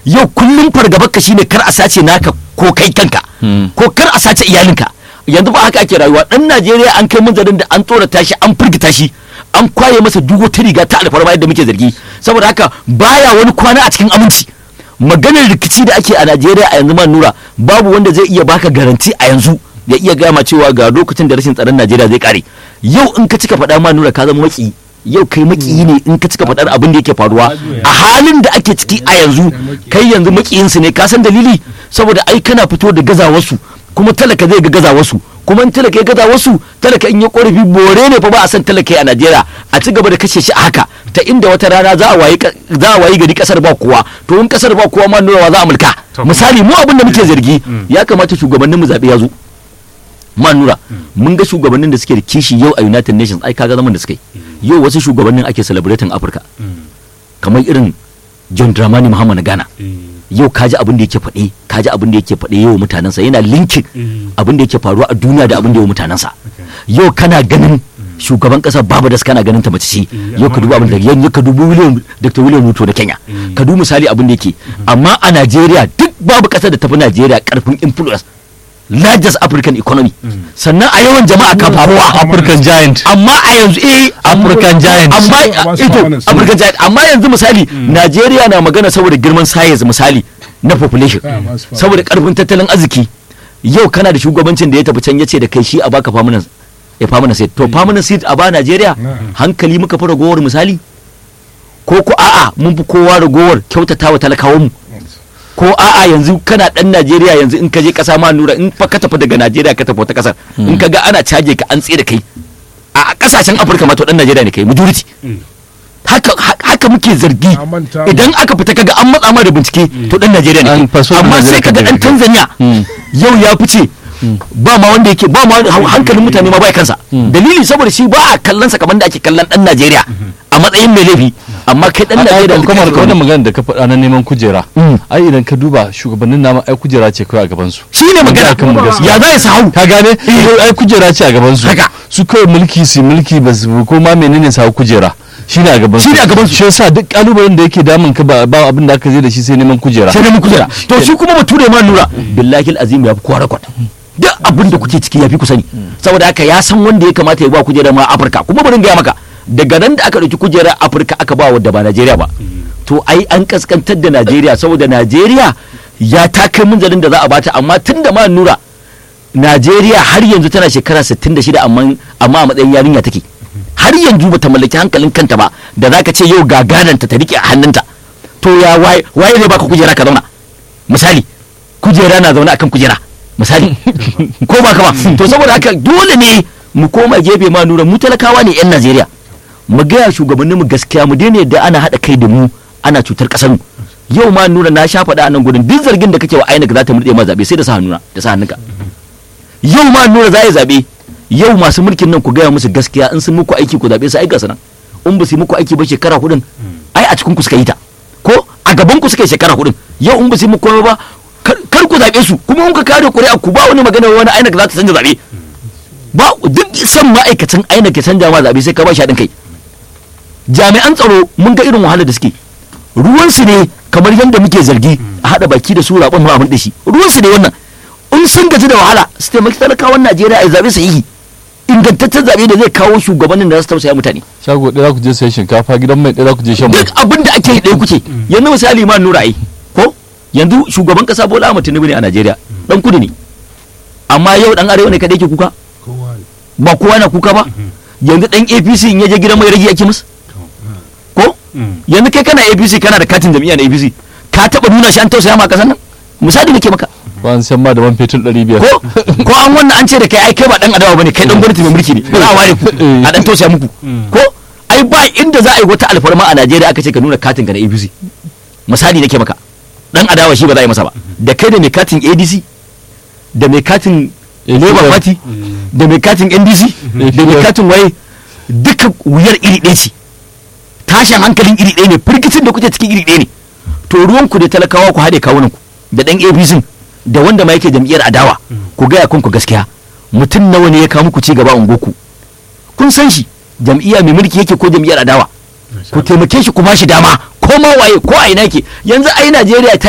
yau kullum fargabar ka shine kar a sace naka ko kai kanka ko kar a sace iyalinka yanzu ba haka ake rayuwa dan Najeriya an kai munzarin da an tsorata shi an firgita shi an kwaye masa duk wata riga ta alfarma yadda muke zargi saboda haka baya wani kwana a cikin aminci maganar rikici da ake a Najeriya a yanzu man nura babu wanda zai iya baka garanti a yanzu ya iya gama cewa ga lokacin da rashin tsaron Najeriya zai kare yau in ka cika faɗa ma nura ka zama maki yau kai maki ne in ka cika faɗar abin da yake faruwa a halin da ake ciki a yanzu kai yanzu makiyinsu ne ka san dalili saboda ai kana fito da gazawarsu kuma talaka zai ga gazawarsu kuma in talaka ya gaza wasu talaka in ya korafi bore ne fa ba a san talaka a Najeriya a ci gaba da kashe shi a haka ta inda wata rana za a wayi za a wayi gari kasar ba kowa to in kasar ba kowa ma nuna za a mulka misali mu abin da muke zargi ya kamata shugabannin mu zabe ya zo ma nura mun ga shugabannin da suke da kishi yau a United Nations ai kaga zaman da suke yau wasu shugabannin ake celebrating Africa kamar irin John Dramani Muhammad na Ghana yau kaji abin da yake faɗe kaji abin da yake faɗe yau mutanensa yana linkin abin da yake faruwa a duniya da abin da yau mutanensa yau kana ganin shugaban kasar Barbados kana ganin ta mace ce yau ka duba abin da yanzu ka dubi William Dr. William Ruto na Kenya ka dubi misali abin da yake amma a Najeriya duk babu kasar da tafi Najeriya karfin influence largest African economy sannan a yawan jama'a ka faruwa African giant amma a yanzu eh African giant amma ito African giant amma yanzu misali Najeriya na magana saboda girman size misali na population saboda karfin tattalin arziki yau kana da shugabancin da ya tafi can yace da kai shi a baka permanent ya permanent seat to permanent seat a ba Najeriya hankali muka fi ragowar misali ko ko a'a mun fi kowa ragowar kyautatawa talakawan mu ko a'a yanzu kana dan Najeriya yanzu in ka je kasa ma nura in fa ka tafi daga Najeriya ka tafi wata kasar in ka ga ana caje ka an tsaye da kai a kasashen Afirka ma to dan Najeriya ne kai majority haka haka muke zargi idan aka fita kaga an matsa ma da bincike to dan Najeriya ne amma sai kaga dan Tanzania yau ya fice ba ma wanda yake ba ma hankalin mutane ma bai kansa dalili saboda shi ba a kallon sa kamar da ake kallon dan Najeriya a matsayin mai laifi amma kai dan Najeriya da kuma da wannan magana da ka faɗa na neman kujera ai idan ka duba shugabannin nama ai kujera ce kawai a gaban su shine magana kan mu gaskiya ya za ya sahau ka gane ai kujera ce a gaban su Haka. su kawai mulki su mulki ba su ko ma menene sa kujera shine a gaban su Shine a gaban su. shi yasa duk kalubalen da yake damun ka ba ba abin da aka je da shi sai neman kujera sai dai mu kujera to shi kuma bature ma nura billahi azim ya fi kowa rakwat duk abin da kuke ciki ya fi ku sani saboda haka ya san wanda ya kamata ya ba kujera ma Afirka kuma bari in gaya maka daga nan da aka ɗauki kujerar Afirka aka ba wadda ba Najeriya ba to ai an kaskantar da Najeriya saboda Najeriya ya ta kai munzalin da za a bata amma tun da ma nura Najeriya har yanzu tana shekara 66 amma amma a matsayin yarinya take har yanzu bata mallaki hankalin kanta ba da zaka ce yau gagananta ta rike a hannunta to ya waye waye zai baka kujera ka zauna misali kujera na zaune akan kujera misali ko ba ka ba to saboda haka dole ne mu koma gefe ma nura mu talakawa ne yan Najeriya mu gaya shugabannin mu gaskiya mu daina yadda ana haɗa kai da mu ana cutar ƙasar mu yau ma nura na sha faɗa a nan gudun duk zargin da kake wa INEC za ta murɗe ma zaɓe sai da sa hannuna da sa hannunka yau ma nura za ya zaɓe yau masu mulkin nan ku gaya musu gaskiya in sun muku aiki ku zaɓe su ai gasa nan in ba su yi muku aiki ba shekara hudun ai a cikin ku suka yi ta ko a gaban ku suka yi shekara hudun yau in ba su yi muku komai ba kar kar ku zaɓe su kuma in ka kare ƙuri'a ku ba wani magana wani INEC za ta canja zaɓe ba duk san ma'aikacin INEC ya canja ma zaɓe sai ka ba shi haɗin kai jami'an tsaro mun ga irin wahalar da suke ruwansu ne kamar yadda muke zargi a haɗa baki da su raɓon mu abin da shi ruwansu ne wannan in sun gaji da wahala su taimaki talakawan Najeriya a zaɓe sahihi ingantaccen zaɓe da zai kawo shugabannin da za su tausaya mutane shago ɗaya za ku je sayan shinkafa gidan mai ɗaya za ku je shan mai duk abin da ake yi ɗaya kuke yanzu misali ma nura ai ko yanzu shugaban kasa Bola Ahmed Tinubu ne a Najeriya dan kudu ne amma yau dan arewa ne kadai ke kuka ba kowa na kuka ba yanzu dan APC in ya je gidan mai rage ake musu ko yanzu kai kana APC kana da katin jami'a na APC ka taba nuna shi an tausaya ma kasan nan misali nake maka ba an san ma da man fetur ɗari biyar ko ko an wannan an ce da kai ai kai ba dan adawa bane kai dan gwamnati mai mulki ne ba za a ware ku a dan tausaya muku ko ai ba inda za a yi wata alfarma a Najeriya aka ce ka nuna katin ka na APC misali nake maka dan adawa shi ba za a yi masa ba da kai da mai katin ADC da mai katin Labour Party da mai katin NDC da mai katin waye duka wuyar iri ɗaya ce tashin hankalin iri ɗaya ne firgicin da kuke cikin iri ɗaya ne to ruwanku da talakawa ku haɗe kawunan ku da ɗan APC da wanda ma yake jam'iyyar adawa ku gaya kanku gaskiya mutum nawa ne ya kawo muku ci gaba a ungoku kun san shi jam'iyya mai mulki yake ko jam'iyyar adawa ku taimake shi ku ba shi dama ko ma waye ko a ina yake yanzu ai Najeriya ta